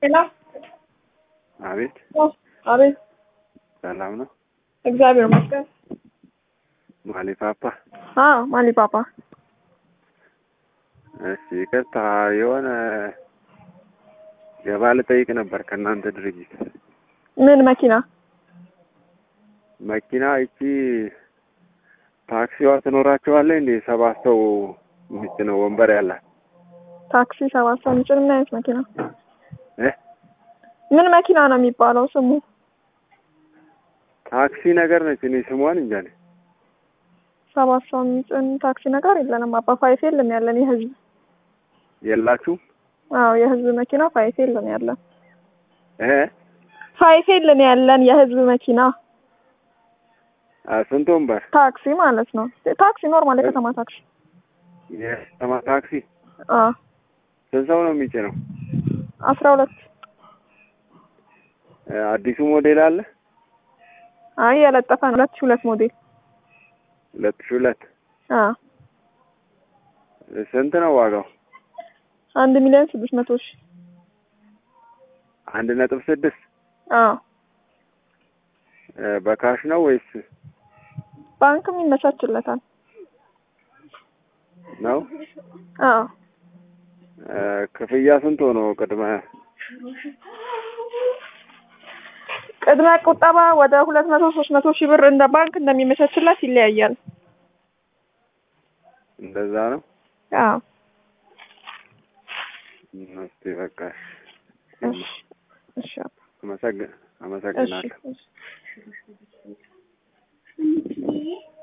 ሄሎ አቤት አቤት፣ ሰላም ነው? እግዚአብሔር ይመስገን። ማሊ ፓፓ። አዎ ማሊ ፓፓ። እሺ ይቅርታ፣ የሆነ ገባ ልጠይቅ ነበር ከእናንተ ድርጅት ምን መኪና? መኪና ይቺ ታክሲዋ ትኖራቸዋለች እንዴ? ሰባት ሰው የሚጭነው ወንበር ያላት ታክሲ ሰባት ሰው የሚጭን ምን አይነት መኪና? እ ምን መኪና ነው የሚባለው ስሙ? ታክሲ ነገር ነች። እኔ ስሟን እንጃ ነኝ። ሰባት ሰው የሚጭን ታክሲ ነገር የለንም አባ። ፋይፍ የለም ያለን የህዝብ የላችሁም? አዎ የህዝብ መኪና ፋይፍ የለን ያለን እ ፋይፍ የለን ያለን የህዝብ መኪና አ ስንት ወንበር? ታክሲ ማለት ነው። ታክሲ ኖርማል የከተማ ታክሲ። የከተማ ታክሲ አዎ ስንት ሰው ነው የሚጭነው? አስራ ሁለት እ አዲሱ ሞዴል አለ? አይ የለጠፈ ነው። ሁለት ሺህ ሁለት ሞዴል ሁለት ሺህ ሁለት አዎ ስንት ነው ዋጋው? አንድ ሚሊዮን ስድስት መቶ ሺህ አንድ ነጥብ ስድስት አዎ እ በካሽ ነው ወይስ ባንክም ይመቻችለታል። ነው? አዎ እ ክፍያ ስንት ሆኖ ቅድመ ቅድመ ቁጠባ ወደ ሁለት መቶ ሶስት መቶ ሺህ ብር እንደ ባንክ እንደሚመቻችለት ይለያያል። እንደዛ ነው? አዎ እስቲ በቃ እሺ እሺ አባ። አመሰግን እሺ አመሰግናለሁ። እሺ